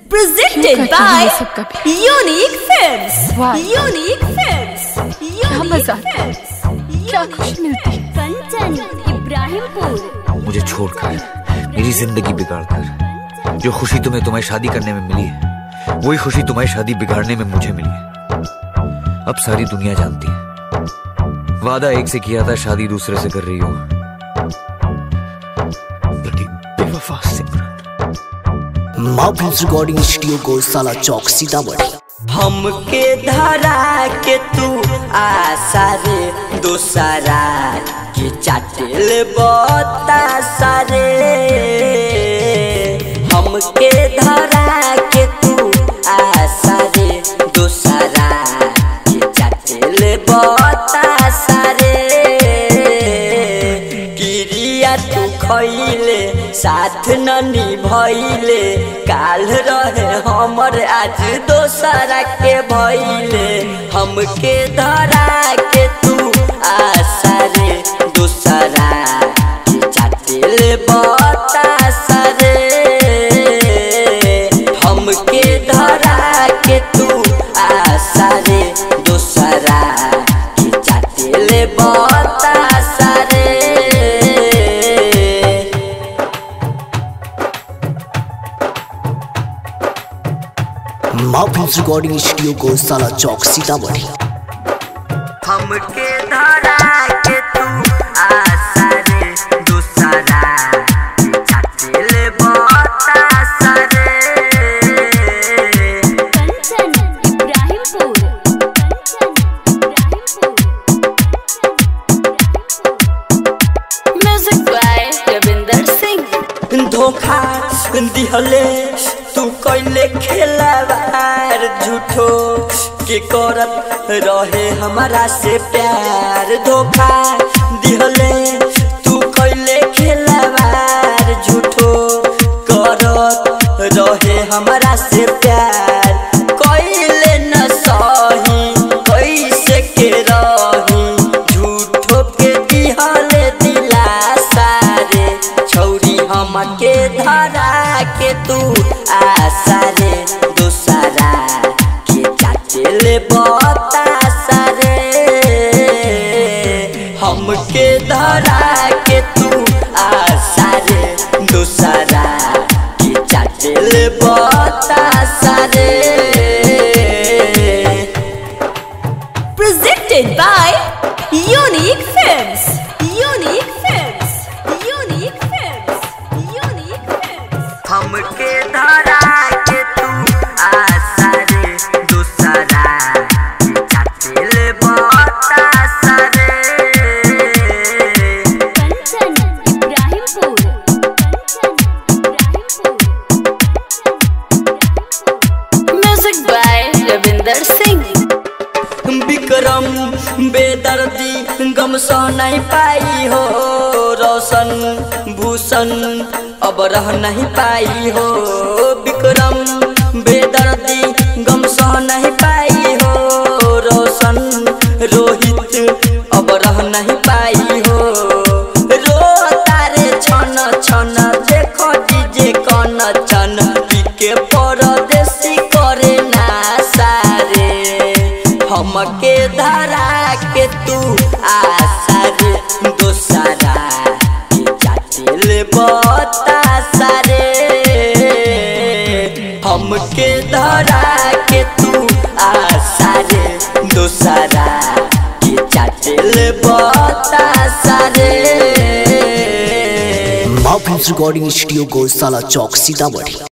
presented करती by हूँ ये सब कभी? Unique Films. वाह। Unique Films. Unique मजा आता है। Films. क्या खुशी मिलती है कंचन इब्राहिमपुर मुझे छोड़कर मेरी जिंदगी बिगाड़कर जो खुशी तुम्हें तुम्हें शादी करने में मिली है वही खुशी तुम्हारी शादी बिगाड़ने में मुझे मिली है अब सारी दुनिया जानती है वादा एक से किया था शादी दूसरे से कर रही हो Bloody बेवफा सिमरन माँ फिल्म रिकॉर्डिंग स्टूडियो को साला चौक सीतामढ़ी हमके धरा के तू आशा रे दोसरा के चाटेल बता सारे हमके धरा के तू आशा रे दोसरा के चाटेल बता सारे किरिया तू खैले साथ न निभैले काल रहे हमर आज दोसरा के भैले हमके धरा के तू आशा रे दोसरा के चाटेल बता सरे हमके धरा के तू आशा रे दोसरा के चाटेल बता सरे माँ फिल्म रिकॉर्डिंग स्टूडियो को साला चौक सीतामढ़ी हमके धरा के तू आशा रे दूसरा चाटिल बता सरे Kanchan Ibrahimpur Music by Ravinder Singh. धोखा दिहले तू कैले खेलावार झूठो के करत रहे हमारा से प्यार धोखा दिहले तू कैले खेलावार झूठो करत रहे हमारा से प्यार कैले न सही कैसे के रही झूठो के दिहले दिलासा रे छौरी हमके धरा के तू आशा रे दोसरा के चाटेल बता सरे हमके धरा के तू आशा रे दोसरा के चाटेल बता सरे Presented by Unique Films. Unique Films. Unique Films. Unique Films. हमके धरा के तू आशा रे दूसरा चाटिल बता सरे Kanchan Ibrahimpur Music by Ravinder Singh. Vikram बेदर्दी गम सह नहीं पाई हो रोशन भूषण अब रह नहीं पाई हो विक्रम बेदर्दी गम सह नहीं पाई हो रोशन रोहित अब रह नहीं पाई हो रो तारे छन छन देखो डीजे कन चन के परदेसी करे ना सारे हमके धरा के तू आशा रे दोसरा के चाटिल बता सारे हमके धरा के तू आशा रे दोसरा के चाटिल बता सारे माँ फिल्म रिकॉर्डिंग स्टूडियो को साला चौक सीतामढ़ी